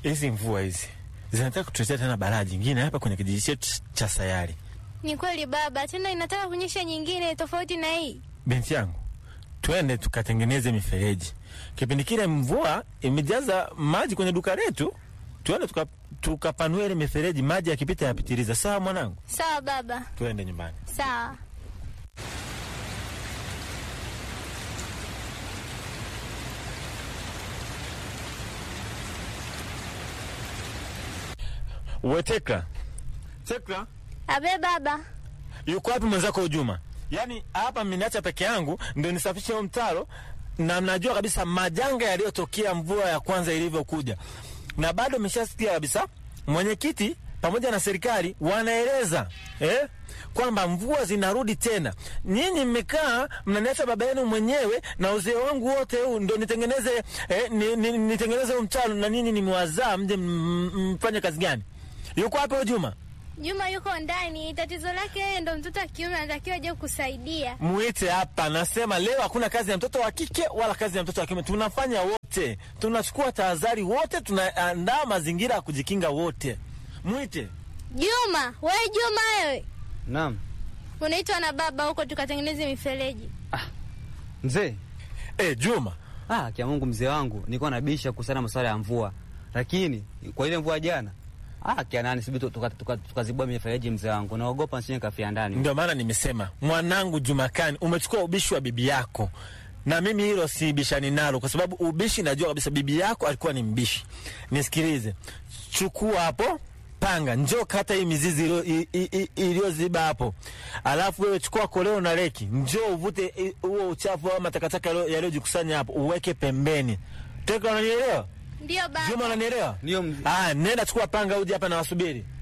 hizi mvua hizi zinataka kutuletea tena balaa jingine hapa kwenye kijiji chetu cha Sayari. Ni kweli baba, tena inataka kunyesha nyingine tofauti na hii. Binti yangu, twende tukatengeneze mifereji. Kipindi kile mvua imejaza maji kwenye duka letu, twende tuka- tukapanue ile mifereji, maji yakipita yapitiliza. Sawa mwanangu, Sawa baba, twende nyumbani. sawa. We Tekla, Tekla, Abe baba, yuko wapi mwenzako Juma? Yaani hapa mmeniacha peke yangu ndio nisafishe huo mtaro, na mnajua kabisa majanga yaliyotokea mvua ya kwanza ilivyokuja, na bado mmeshasikia kabisa mwenyekiti pamoja na serikali wanaeleza eh, kwamba mvua zinarudi tena. Nyinyi mmekaa mnaniacha baba yenu mwenyewe na uzee wangu wote huu ndo nitengeneze eh, ni, ni, nitengeneze huu mtaro, na nyinyi nimewazaa mje m- m- mfanye kazi gani? Yuko wapi huyo Juma? Juma yuko ndani. Tatizo lake yeye ndo mtoto wa kiume, anatakiwa aje kusaidia. Muite hapa. Nasema leo hakuna kazi ya mtoto wa kike wala kazi ya mtoto wa kiume, tunafanya wote, tunachukua tahadhari wote, tunaandaa mazingira ya kujikinga wote. Mwite. Juma, we Juma, wewe Naam. unaitwa na baba huko tukatengeneze mifereji. Mzee. E, Juma, Ah, kia Mungu mzee wangu, nilikuwa nabisha kuhusiana na masuala ya mvua. Lakini kwa ile mvua jana, ah, kia nani sibi tukazibua tuka, tuka, tuka mifereji mzee wangu. Naogopa nisije kafia ndani. ndio maana nimesema mwanangu Jumakani, umechukua ubishi wa bibi yako, na mimi hilo si bishani nalo, kwa sababu ubishi najua kabisa bibi yako alikuwa ni mbishi. Nisikilize, chukua hapo panga, njoo kata hii mizizi iliyo- i- i- i- iliyoziba hapo, alafu wewe chukua koleo na reki, njoo uvute i- huo uchafu au matakataka yaliyo- yaliyojikusanya hapo, uweke pembeni. Teka, unanielewa? Ndio baba. Juma, unanielewa? Ndio mzee. Ah, nenda chukua panga uje hapa na wasubiri.